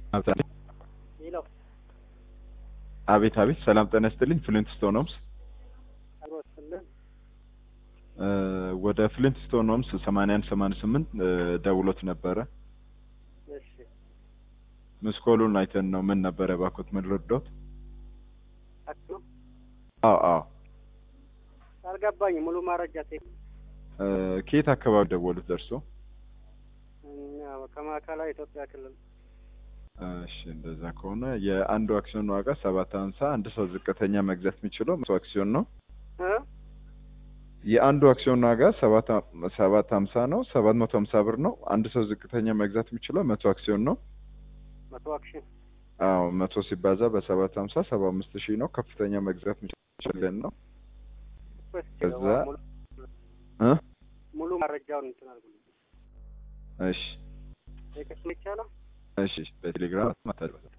ሄሎ አቤት አቤት፣ ሰላም ጤና ይስጥልኝ። ፍሊንት ስቶን ሆምስ አሮስልን እ ወደ ፍሊንት ስቶን ሆምስ 81 88 እ ደውሎት ነበረ። እሺ ምስኮሉን አይተን ነው። ምን ነበረ ባኮት ምን ረዳት? አክሎ አዎ አዎ። አልገባኝ ሙሉ ማረጃ ቴ እ ከየት አካባቢ ደወሉት ደርሶ? እኛ ከማዕከላዊ ኢትዮጵያ ክልል እሺ እንደዛ ከሆነ የአንዱ አክሲዮን ዋጋ ሰባት ሀምሳ አንድ ሰው ዝቅተኛ መግዛት የሚችለው መቶ አክሲዮን ነው። እ የአንዱ አክሲዮን ዋጋ ሰባት ሰባት ሀምሳ ነው። ሰባት መቶ ሀምሳ ብር ነው። አንድ ሰው ዝቅተኛ መግዛት የሚችለው መቶ አክሲዮን ነው። መቶ አክሽን አዎ መቶ ሲባዛ በሰባት ሀምሳ ሰባ አምስት ሺህ ነው። ከፍተኛ መግዛት የሚችለን ነው። ከዛ እ ሙሉ መረጃውን እንትን አድርጉልኝ። እሺ ቴክስት ይቻላል። እሺ በቴሌግራም ማታደርጉት